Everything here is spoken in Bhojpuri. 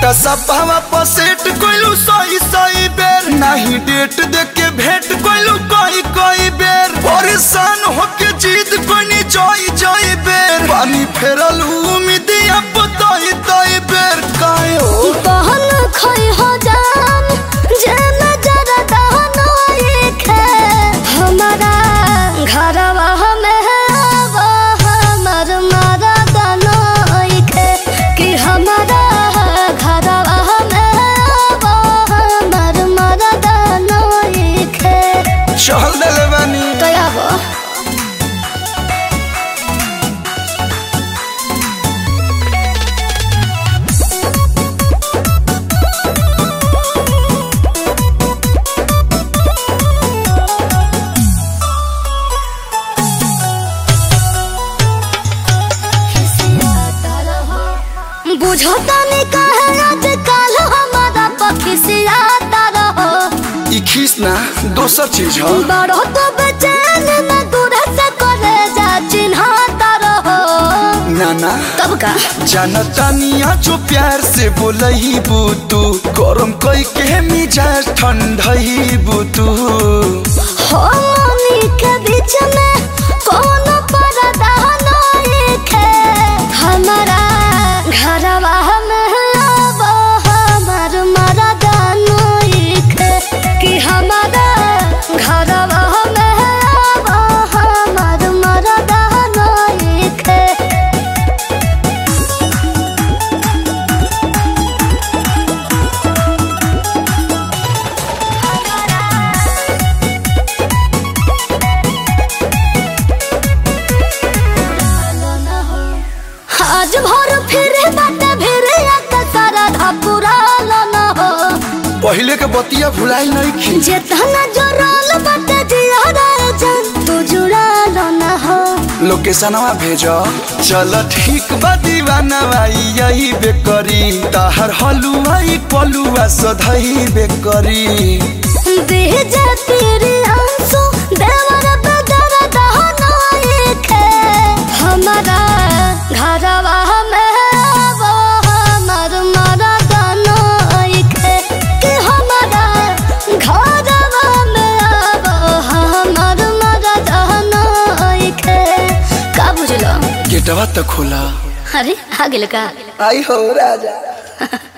वाटा सपावा पर सेट कोइलू सही सही बेर नहीं डेट देख के भेंट कोइलू कई कई बेर परेशान होके जीत कोनी जई जई बेर पानी फेरल उम्मीद अब तई तई बेर काहे हो बहन खोई हो जान जे नजर दहनो एक है हमारा घरवा में वो हमर मारा दनो एक है कि हमारा घरवा में वो हमर मारा दनो एक है चल देले बानी तो आबो बुझो तनी कहे आजकल हमारा पक्षी सियाता रहो ई खीस ना दोसर चीज ह बड़ो तो बेचैन न दूर से करे जा चिन्हाता रहो नाना तब का जानतानिया जो प्यार से बोलही बुतू गरम कई के मिजाज ठंडही बुतू हो मनी के बीच में कौन पर्दा नहीं है हमारा घरवा में अब हमार मरदा नहीं है कि हमारा घरवा में अब हमार मरदा नहीं है आज भर फिरे बाटे फिरे आका सारा धापुरा न हो पहले के बतिया भुलाई नहीं खी जेतना जोराल बाटे जियारा जान तू जुड़ा न हो लोकेशनवा भेज चल ठीक बा दीवाना भाई यही बेकरी ताहर हलुआई पलुआ सधई बेकरी बीजे तेरे आंसू देवर बदर दहना एक है हमारा घरवा में वो हमर मरदा एक है कि हमारा घरवा में वो हमर मरदा एक है का बुझलो गेटवा तो खोला अरे आ गेल का आई हो राजा